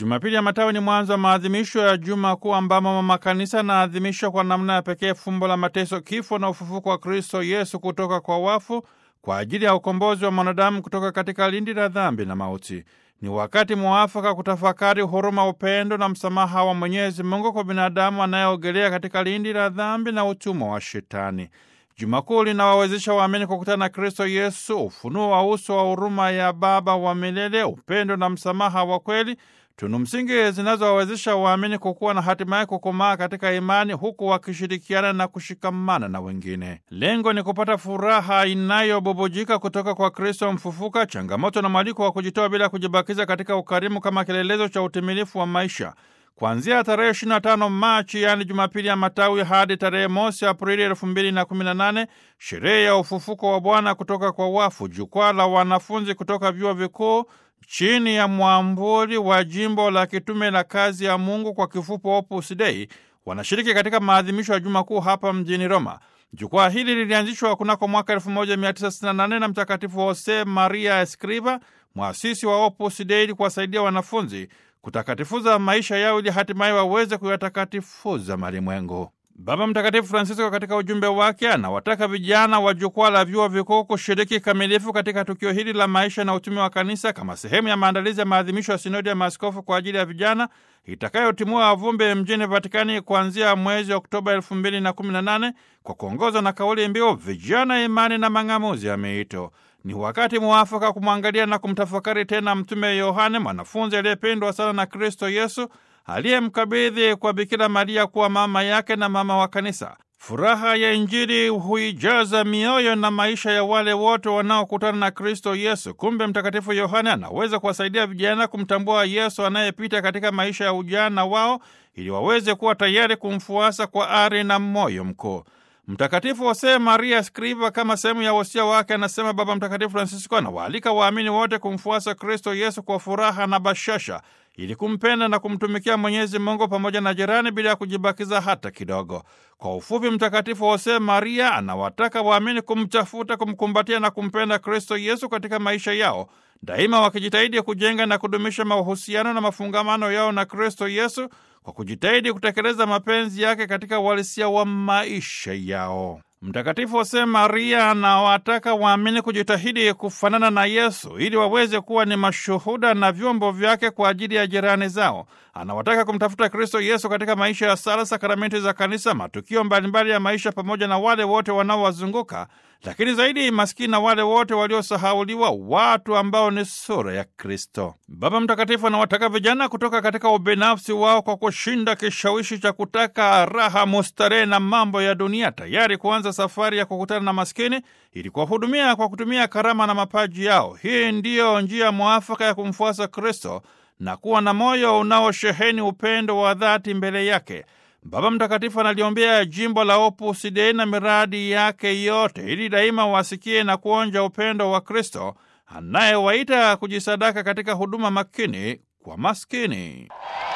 Jumapili ya Matawi ni mwanzo wa maadhimisho ya Juma Kuu ambamo mama kanisa anaadhimisha kwa namna ya pekee fumbo la mateso, kifo na ufufuko wa Kristo Yesu kutoka kwa wafu kwa ajili ya ukombozi wa mwanadamu kutoka katika lindi la dhambi na mauti. Ni wakati mwafaka kutafakari huruma, upendo na msamaha wa Mwenyezi Mungu kwa binadamu anayeogelea katika lindi la dhambi na utumwa wa Shetani. Juma Kuu linawawezesha waamini kukutana na Kristo Yesu, ufunuo wa uso wa huruma ya Baba wa milele, upendo na msamaha wa kweli, tunu msingi zinazowawezesha waamini kukuwa na hatimaye kukomaa katika imani, huku wakishirikiana na kushikamana na wengine. Lengo ni kupata furaha inayobubujika kutoka kwa Kristo mfufuka, changamoto na mwaliko wa kujitoa bila kujibakiza katika ukarimu kama kielelezo cha utimilifu wa maisha. Kuanzia tarehe 25 Machi, yaani Jumapili ya Matawi, hadi tarehe mosi Aprili elfu mbili na kumi na nane, sherehe ya ufufuko wa Bwana kutoka kwa wafu, jukwaa la wanafunzi kutoka vyuo vikuu chini ya mwambuli wa jimbo la kitume la kazi ya Mungu, kwa kifupi Opus Dei, wanashiriki katika maadhimisho ya Juma Kuu hapa mjini Roma. Jukwaa hili lilianzishwa kunako mwaka 1968 na Mtakatifu Jose Maria Escriva, mwasisi wa Opus Dei, kuwasaidia wanafunzi kutakatifuza maisha yao ili hatimaye waweze kuyatakatifuza malimwengu. Baba Mtakatifu Francisco katika ujumbe wake anawataka vijana wa jukwaa la vyuo vikuu kushiriki kikamilifu katika tukio hili la maisha na utume wa kanisa kama sehemu ya maandalizi ya maadhimisho ya sinodi ya maaskofu kwa ajili ya vijana itakayotimua vumbi mjini Vatikani kuanzia mwezi Oktoba elfu mbili na kumi na nane kwa kuongozwa na kauli mbiu vijana, imani na mang'amuzi ya miito. Ni wakati mwafaka kumwangalia na kumtafakari tena Mtume Yohane, mwanafunzi aliyependwa sana na Kristo Yesu, aliyemkabidhi kwa Bikira Maria kuwa mama yake na mama wa Kanisa. Furaha ya Injili huijaza mioyo na maisha ya wale wote wanaokutana na Kristo Yesu. Kumbe Mtakatifu Yohane anaweza kuwasaidia vijana kumtambua Yesu anayepita katika maisha ya ujana wao, ili waweze kuwa tayari kumfuasa kwa ari na moyo mkuu. Mtakatifu Jose Maria Escriva, kama sehemu ya wosia wake, anasema Baba Mtakatifu Francisco anawaalika waamini wote kumfuasa Kristo Yesu kwa furaha na bashasha, ili kumpenda na kumtumikia Mwenyezi Mungu pamoja na jirani bila ya kujibakiza hata kidogo. Kwa ufupi, Mtakatifu Jose Maria anawataka waamini kumtafuta, kumkumbatia na kumpenda Kristo Yesu katika maisha yao daima, wakijitahidi kujenga na kudumisha mahusiano na mafungamano yao na Kristo Yesu kwa kujitahidi kutekeleza mapenzi yake katika uhalisia wa maisha yao. Mtakatifu Jose Maria anawataka waamini kujitahidi kufanana na Yesu ili waweze kuwa ni mashuhuda na vyombo vyake kwa ajili ya jirani zao. Anawataka kumtafuta Kristo Yesu katika maisha ya sala, sakramenti za kanisa, matukio mbalimbali ya maisha, pamoja na wale wote wanaowazunguka, lakini zaidi maskini na wale wote waliosahauliwa, watu ambao ni sura ya Kristo. Baba Mtakatifu anawataka vijana kutoka katika ubinafsi wao kwa kushinda kishawishi cha kutaka raha, mustarehe na mambo ya dunia, tayari kuanza safari ya kukutana na maskini ili kuwahudumia kwa kutumia karama na mapaji yao. Hii ndiyo njia mwafaka ya kumfuasa Kristo na kuwa na moyo unaosheheni upendo wa dhati mbele yake. Baba Mtakatifu analiombea jimbo la Opus Dei na miradi yake yote, ili daima wasikie na kuonja upendo wa Kristo anayewaita kujisadaka katika huduma makini kwa maskini.